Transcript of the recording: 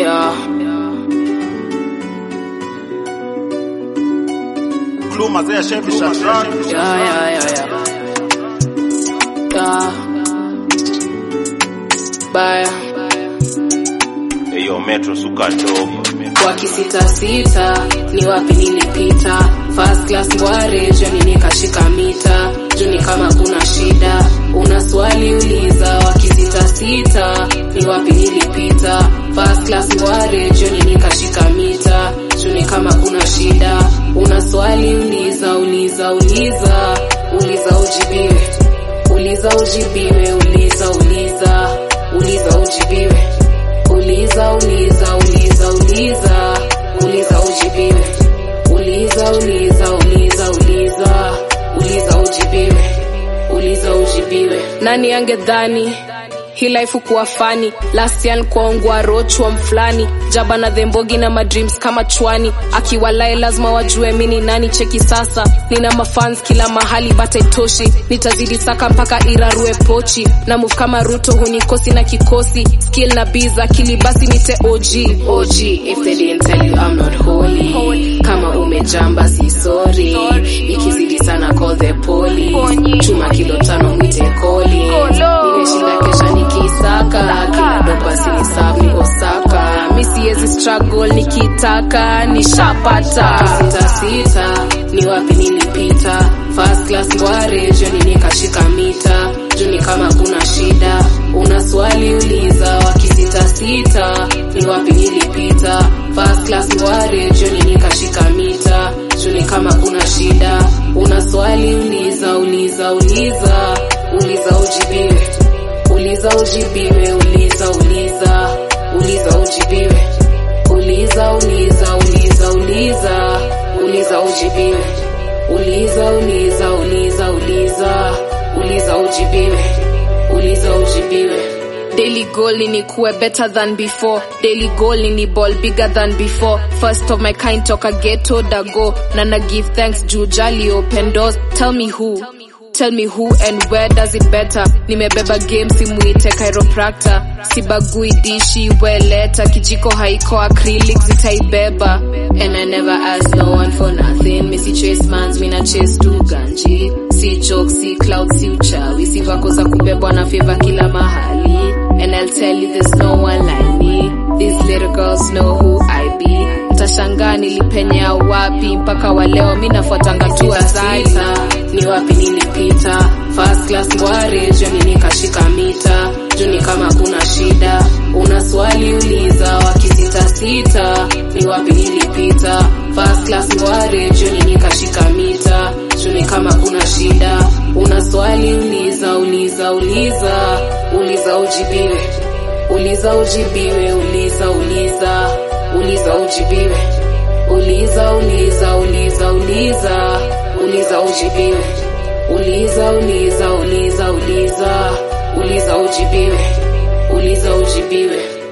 Yeah. Clue mazee ashavisha track. Yeah, yeah, yeah, yeah. Yeah. Baya. Eyo metro suka dope. Kwa kisita sita ni wapi nilipita first class ngware joni nikashika mita juni kama kuna shida una swali uliza wakisita sita ni wapi nilipita first class ngware joni nikashika mita juni kama kuna shida una swali uliza uliza uliza uliza ujibiwe uliza ujibiwe uliza uliza uliza ujibiwe uliza uliza uliza uliza uliza ujibiwe uliza uliza uliza uliza uliza ujibiwe uliza ujibiwe nani angedhani hii life kuwa fani last year nikuongwa rochwa mfulani jaba na dhembogi na madreams kama chwani akiwalae lazima wajue mini nani cheki sasa nina mafans kila mahali bata itoshi nitazidi saka mpaka irarue pochi na move kama ruto hunikosi na kikosi skill na biz akili basi nite og og if they didn't tell you I'm not holy kama umejamba si sorry ikizidi sana call the police chuma kilo tano mwite koli nimeshinda kesha nikisaka kila dopa sinisaf nikosaka mi siwezi struggle nikitaka nishapata sita sita ni wapi nilipita first class ngware joni nikashika mita juni kama kuna shida una swali uliza wakisita sita ni wapi nilipita first class ngware joni nikashika mita juni kama kuna shida una swali uliza uliza uliza uliza ujibiwe uliza ujibiwe uliza uliza uliza ujibiwe uliza uliza uliza uliza uliza ujibiwe uliza uliza uliza uliza uliza ujibiwe uliza ujibiwe Daily goal ni nikuwe better than before Daily goal ni ni ball bigger than before First of my kind toka ghetto dago Na na give thanks juu jali open doors Tell me who Tell me who and where does it better nimebeba game simuite chiropractor sibagui dishi weleta kijiko haiko acrylic zitaibeba and i never ask no one for nothing misi chase mans mina chase tu ganji si joke si cloud si uchawi si vako za kubebwa na favor kila mahali and i'll tell you there's no one like me these little girls know who i be mtashangaa nilipenyea wapi mpaka waleo mi nafuatanga tu azaita ni wapi nilipita first class ngware joni nikashika mita juni kama kuna shida una swali uliza wakisita sita ni wapi nilipita first class ngware joni nikashika mita juni kama kuna shida una swali uliza uliza uliza uliza ujibiwe uliza ujibiwe uliza uliza uliza ujibiwe uliza uliza uliza uliza uliza ujibiwe uliza uliza uliza uliza uliza ujibiwe uliza ujibiwe